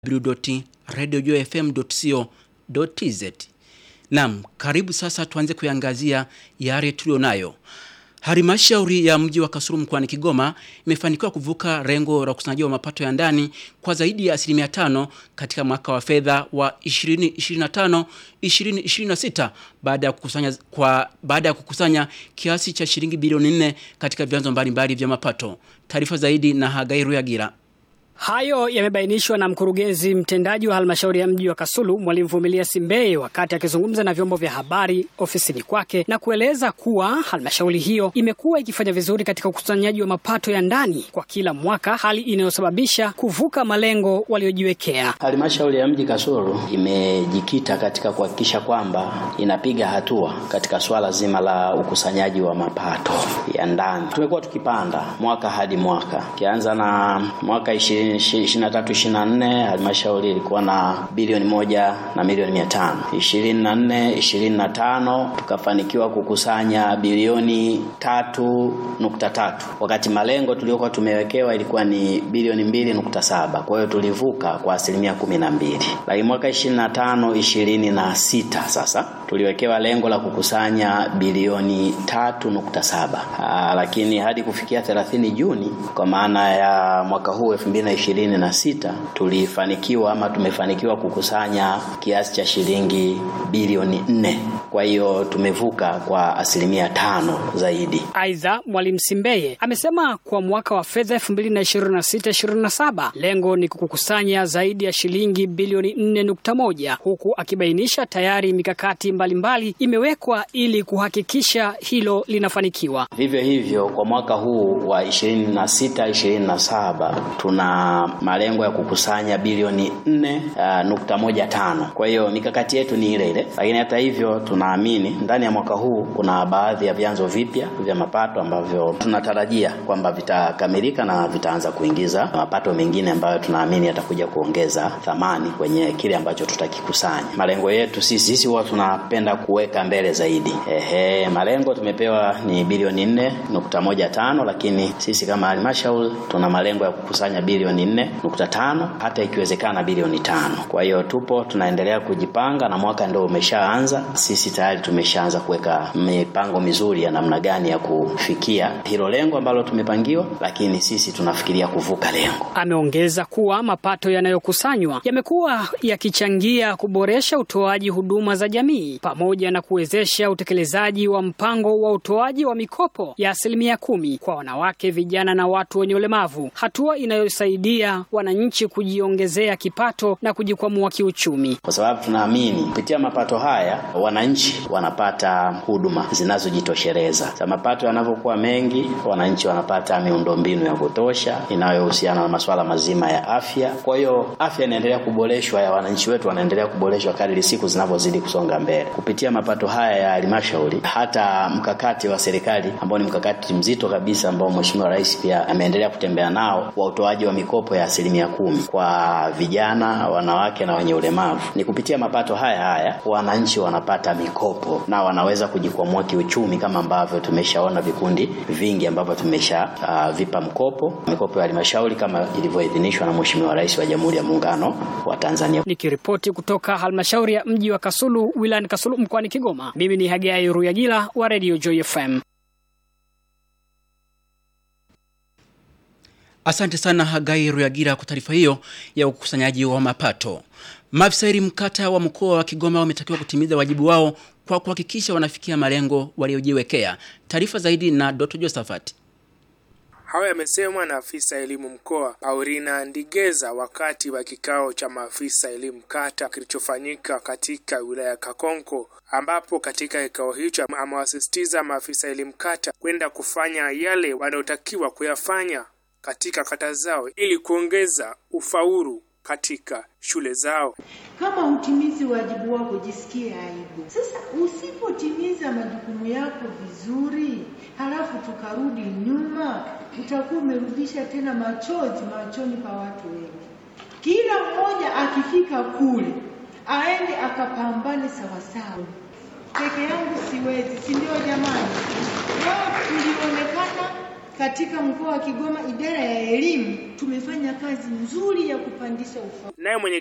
www.radiojfm.co.tz. Naam, karibu sasa tuanze kuangazia yale tulionayo. Halmashauri ya mji wa Kasulu mkoani Kigoma imefanikiwa kuvuka lengo la ukusanyaji wa mapato ya ndani kwa zaidi ya asilimia tano katika mwaka wa fedha wa 2025 2026 baada ya kukusanya kwa baada ya kukusanya kiasi cha shilingi bilioni 4 katika vyanzo mbalimbali vya mapato. Taarifa zaidi na Hagai Ruyagira. Hayo yamebainishwa na mkurugenzi mtendaji wa halmashauri ya mji wa Kasulu Mwalimu Vumilia Simbeye wakati akizungumza na vyombo vya habari ofisini kwake na kueleza kuwa halmashauri hiyo imekuwa ikifanya vizuri katika ukusanyaji wa mapato ya ndani kwa kila mwaka, hali inayosababisha kuvuka malengo waliojiwekea. Halmashauri ya mji Kasulu imejikita katika kuhakikisha kwamba inapiga hatua katika swala zima la ukusanyaji wa mapato ya ndani. Tumekuwa tukipanda mwaka hadi mwaka, kianza na mwaka 20 23 24 halmashauri ilikuwa na bilioni moja na milioni mia tano. 24 25 tukafanikiwa kukusanya bilioni tatu nukta tatu wakati malengo tuliokuwa tumewekewa ilikuwa ni bilioni mbili nukta saba. Kwa hiyo tulivuka kwa asilimia kumi na mbili. Lakini mwaka 25 26 sasa tuliwekewa lengo la kukusanya bilioni tatu nukta saba. Aa, lakini hadi kufikia 30 Juni kwa maana ya mwaka huu 2026 tulifanikiwa ama tumefanikiwa kukusanya kiasi cha shilingi bilioni nne. Kwa hiyo tumevuka kwa asilimia tano zaidi. Aidha, Mwalimu Simbeye amesema kwa mwaka wa fedha 2026/27 lengo ni kukusanya zaidi ya shilingi bilioni 4.1 huku akibainisha tayari mikakati mbalimbali mbali imewekwa ili kuhakikisha hilo linafanikiwa. Vivyo hivyo kwa mwaka huu wa 26 27 tuna malengo ya kukusanya bilioni 4.15. Kwa hiyo mikakati yetu ni ile ile, lakini hata hivyo tunaamini ndani ya mwaka huu kuna baadhi ya vyanzo vipya vya mapato ambavyo tunatarajia kwamba vitakamilika na vitaanza kuingiza mapato mengine ambayo tunaamini yatakuja kuongeza thamani kwenye kile ambacho tutakikusanya. Malengo yetu sisi sisi huwa tunapenda kuweka mbele zaidi. Ehe, malengo tumepewa ni bilioni 4.15, lakini sisi kama halmashauri tuna malengo ya kukusanya bilioni 4.5 hata ikiwezekana bilioni tano. Kwa hiyo tupo tunaendelea kujipanga na mwaka ndio umeshaanza. Sisi tayari tumeshaanza kuweka mipango mizuri ya namna gani ya kufikia hilo lengo ambalo tumepangiwa, lakini sisi tunafikiria kuvuka lengo. Ameongeza kuwa mapato yanayokusanywa yamekuwa yakichangia kuboresha utoaji huduma za jamii pamoja na kuwezesha utekelezaji wa mpango wa utoaji wa mikopo ya asilimia kumi kwa wanawake, vijana na watu wenye ulemavu, hatua inayosaidia wananchi kujiongezea kipato na kujikwamua kiuchumi, kwa sababu tunaamini kupitia mapato haya wananchi wanapata huduma zinazojitosheleza. Sa mapato yanavyokuwa mengi, wananchi wanapata miundombinu ya kutosha inayohusiana na masuala mazima ya afya. Kwa hiyo afya inaendelea kuboreshwa, ya wananchi wetu wanaendelea kuboreshwa kadri siku zinavyozidi kusonga mbele. Kupitia mapato haya ya halmashauri, hata mkakati wa serikali ambao ni mkakati mzito kabisa ambao Mheshimiwa Rais pia ameendelea kutembea nao wa utoaji wa mikopo ya asilimia kumi kwa vijana, wanawake na wenye ulemavu. Ni kupitia mapato haya haya wananchi wanapata mikopo na wanaweza kujikwamua kiuchumi, kama ambavyo tumeshaona vikundi vingi ambavyo tumesha uh, vipa mkopo mikopo ya halmashauri kama ilivyoidhinishwa na Mheshimiwa Rais wa Jamhuri ya Muungano wa Tanzania. Nikiripoti kutoka halmashauri ya mji wa Kasulu wilayani Kasulu mkoani Kigoma, mimi ni Hagai Ruyagila wa Radio Joy FM. Asante sana Hagai Ruyagira kwa taarifa hiyo ya ukusanyaji wa mapato. Maafisa elimu kata wa mkoa wa Kigoma wametakiwa kutimiza wajibu wao kwa kuhakikisha wanafikia malengo waliojiwekea. Taarifa zaidi na Dr. Josephat. Hayo yamesemwa na afisa elimu mkoa Paulina Ndigeza wakati wa kikao cha maafisa elimu kata kilichofanyika katika wilaya ya Kakonko, ambapo katika kikao hicho amewasisitiza maafisa elimu kata kwenda kufanya yale wanayotakiwa kuyafanya katika kata zao ili kuongeza ufaulu katika shule zao. Kama hutimizi wajibu wako, jisikie aibu. Sasa usipotimiza majukumu yako vizuri, halafu tukarudi nyuma, utakuwa umerudisha tena machozi machoni pa watu wengi. Kila mmoja akifika kule aende akapambane sawasawa. Peke yangu siwezi, si ndio? Jamani, leo tulionekana katika mkoa wa Kigoma, idara ya elimu tumefanya kazi nzuri ya kupandisha ufaulu. Naye mwenye